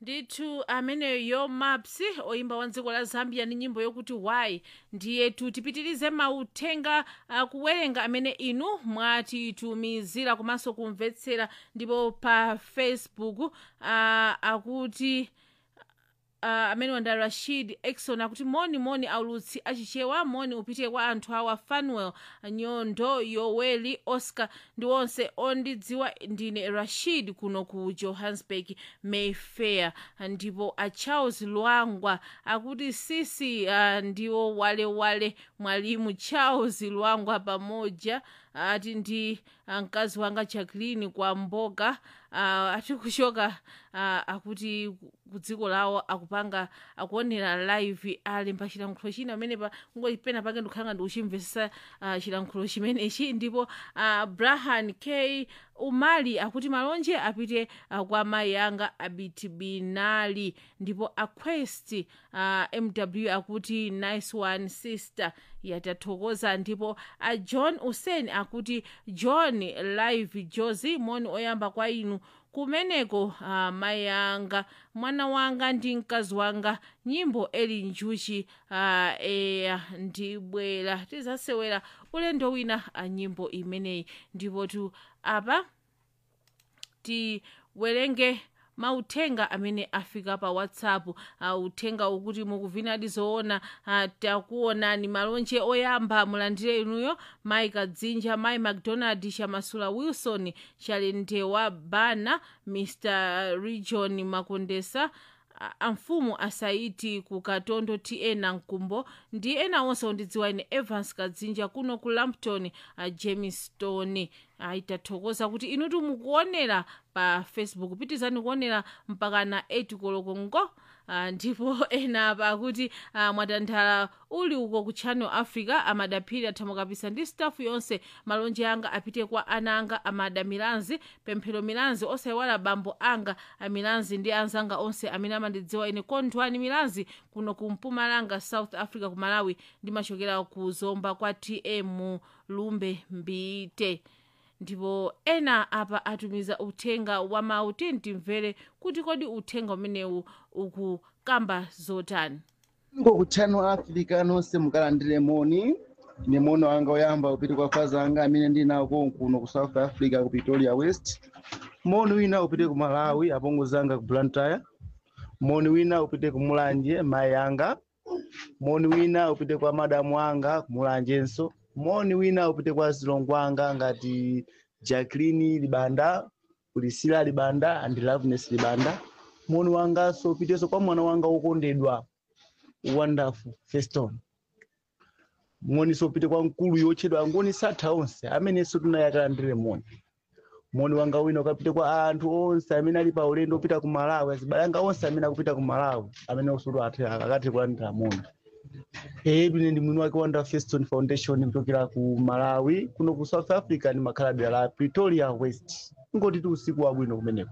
ndithu ameneyo maps oyimba wa dziko la zambia ndi nyimbo yokuti why ndiyetu tipitirize mauthenga uh, kuwerenga amene inu mwatitumizira komanso kumvetsera ndipo pa facebook uh, akuti uh, amene wanda rashid exon akuti moni moni aulutsi achichewa moni upite kwa anthu awa fanuel nyondo yoweli oscar ndi onse ondidziwa ndine rashid kuno ku johannesburg mayfair ndipo a charles lwangwa akuti sisi uh, ndiwo walewale mwalimu charles lwangwa pamoja ati ndi mkazi wanga jacqueline kwa mboga uh, ati kuchoka uh, akuti ku dziko lawo akupanga akuonera live ali pa chilankhulo china pamene pa ngoti pena pake ndikukhala ndi uchimvesesa uh, chilankhulo chimenechi ndipo uh, brahan k umali akuti malonje apite uh, kwa mayi anga abitibinali ndipo aquest uh, mw akuti nice one sister yatathokoza ndipo a john usen akuti john live josi moni oyamba kwa inu kumeneko uh, mayi anga mwana wanga ndi mkazi wanga nyimbo eli njuchi uh, eya ndibwera tizasewera ulendo wina a nyimbo imeneyi ndipo tu apa tiwerenge mauthenga amene afika pa whatsapp uh, uthenga ukuti mukuvinadi zoona uh, takuonani malonje oyamba mulandire inuyo mayi kadzinja mayi macdonald chamasula wilson chalendewa bana mr region makondesa amfumu asaiti ku katondo tn mkumbo ndi ena onse ondidziwa ine evans kadzinja kuno ku lampton uh, jamestown uh, itathokoza kuti inutu mukuonera pa facebook pitizani kuonera mpaka na 8 koloko ngo Uh, ndipo ena apa akuti uh, mwatanthala uli uko ku channel africa amadaphiri athamukapisa ndi staff yonse malonje anga apite kwa ana anga amada milanzi pemphero milanzi osayiwala bambo anga amilanzi ndi anzanga onse amene amandidziwa ine kondwani milanzi kuno ku mpumalanga south africa ku malawi ndimachokera ku zomba kwa tm lumbe mbite ndipo ena apa atumiza uthenga wa mawu timvere kuti kodi uthenga umenewu ukukamba zotani ngo ku channel africa nonse mukalandire moni ine mono wanga oyamba upite kwa faza anga amene ndinawo kuno ku south africa ku pretoria west moni wina upite ku malawi apongozi anga ku blantyre moni wina upite ku mulanje mayi anga moni wina upite kwa madamu anga ku mulanjenso moni wina upite kwa zilongo anga ngati jacqueline libanda kulisila libanda and loveness libanda moni wanganso upitenso kwa mwana wanga wokondedwa wonderful feston moniso upite kwa mkulu yotchedwa angoni satha onse amenenso tunayakalandire moni moni wanga wina ukapite kwa anthu onse amene ali pa ulendo upita ku malawi azibale anga onse amene akupita ku malawi amene usutu akathe kulandira moni ine ndi mwini wake wanda feston foundation kuchokera ku malawi kuno ku south africa ndi makhala dera la pretoria west ngoti ti usiku wabwino kumeneko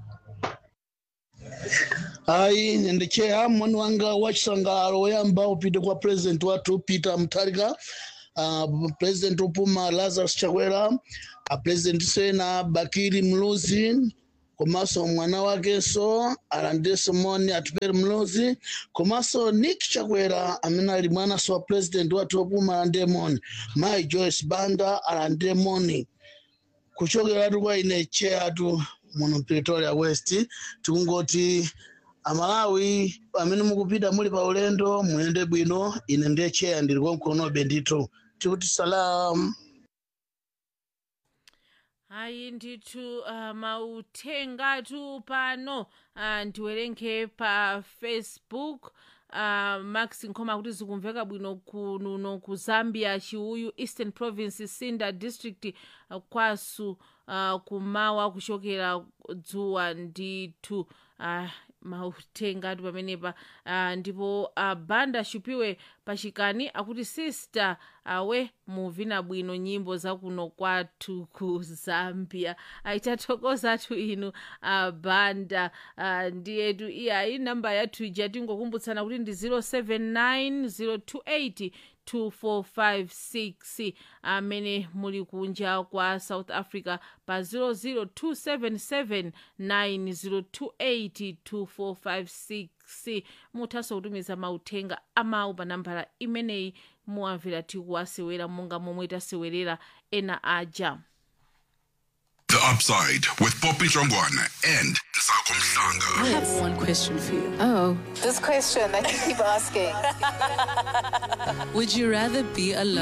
ayi nendecheya moni wanga wachisangalalo woyamba upite kwa president wathu peter mutharika uh, president opuma lazarus chakwera uh, president sena bakiri mluzi komanso mwana wakenso alandirenso moni atipere mluzi komanso nick chakwera amene ali mwananso wa president wathu opuma alandire moni mayi joyce banda alandire moni kuchokeratu kwa ine cheyatu muno pretoria west tikungoti amalawi amene mukupita muli pa ulendo muyende bwino ine ndiye cheya ndili konkonobe ndithu tikuti salam ayi ndithu uh, mauthengatu pano uh, ndiwerenge pa facebook uh, max nkhoma kuti zikumveka bwino kununo ku zambia chiuyu eastern province sinda district uh, kwasu uh, kumawa kuchokera dzuwa ndithu uh, mauthengatu pamenepa uh, ndipo uh, banda shupiwe pachikani akuti sister awe muvina bwino nyimbo zakuno kwathu ku zambia aitathokozatu inu uh, banda uh, ndiyetu iyayi namba yathu ija tingokumbutsana kuti ndi 079 028 2456 amene muli kunja kwa south africa pa 00277 9028 2456 muthanso kutumiza mauthenga amawu pa nambala imeneyi muwamvera tikuwasewera monga momwe tasewerera ena aja The Upside with Poppy Jongwana and Sako I Mhlanga. have one question for you. Oh. This question that you keep asking. Would you rather be alone?